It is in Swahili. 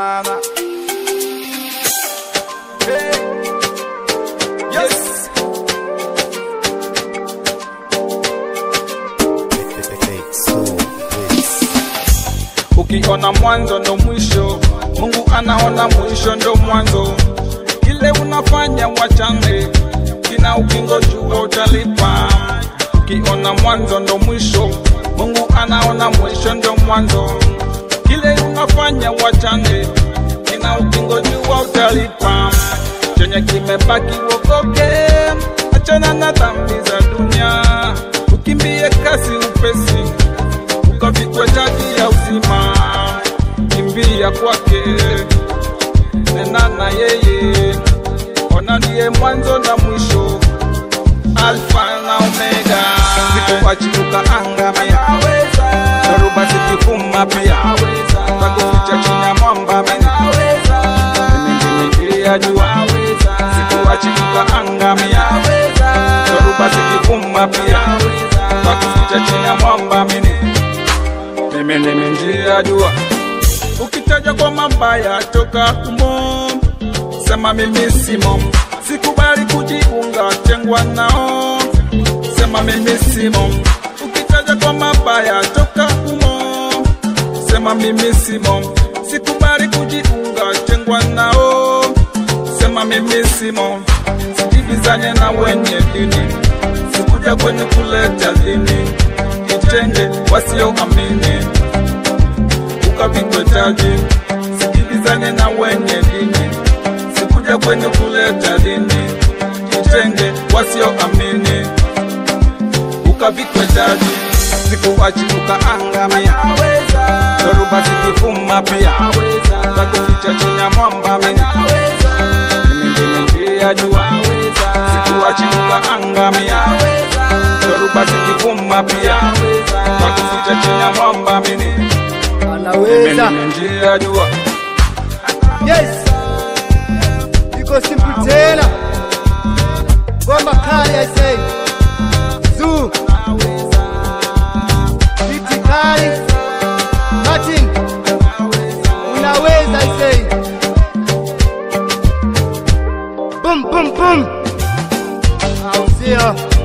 sana. Hey. Yes. Ukiona mwanzo ndo mwisho, Mungu anaona mwisho ndo mwanzo. Kile unafanya wachane, kina ukingo jua utalipa. Ukiona mwanzo ndo mwisho, Mungu anaona mwisho ndo mwanzo. Kile unafanya wachane, kina ukingo jua utalipa. Chenye kimebaki wokoke, achana na dhambi za dunia, ukimbie kasi upesi ukavikwe taji ya uzima, kimbia kwake, nena na yeye, ona ndiye mwanzo na mwisho, Alfa na Omega, sikuachiruka angamia, dhoruba zikivuma pia, takuficha chini ya mwamba mimi ndimi njia jua, sikuachiruka angamia, dhoruba zikivuma pia, takuficha chini ya mwamba mimi mimi ndimi njia jua. Ukitaja kwa mabaya toka humo, sema mimi simo, sikubali kujiunga, tengwa nao, sema mimi simo. Ukitaja kwa mabaya toka humo, sema mimi simo, sikubali kujiunga, tengwa nao, sema mimi simo. Sijibizanye na wenye dini, sikuja kwenye kuleta dini, itenge wasioamini ukapigwe taji. Sikilizane na wenye dini, sikuja kwenye kuleta dini, itenge wasioamini ukavikwe taji. Sikuachi ukaangamia, dhoruba zikivuma pia, takuficha chini ya mwamba mimi mimi ndimi njia jua, sikuachi ukaangamia, dhoruba zikivuma pia, takuficha chini ya mwamba mimi mimi anaweza ndimi njia jua. yes iko simple tena ngoma kali i say zu biti kali Martin unaweza i say boom boom boom au sio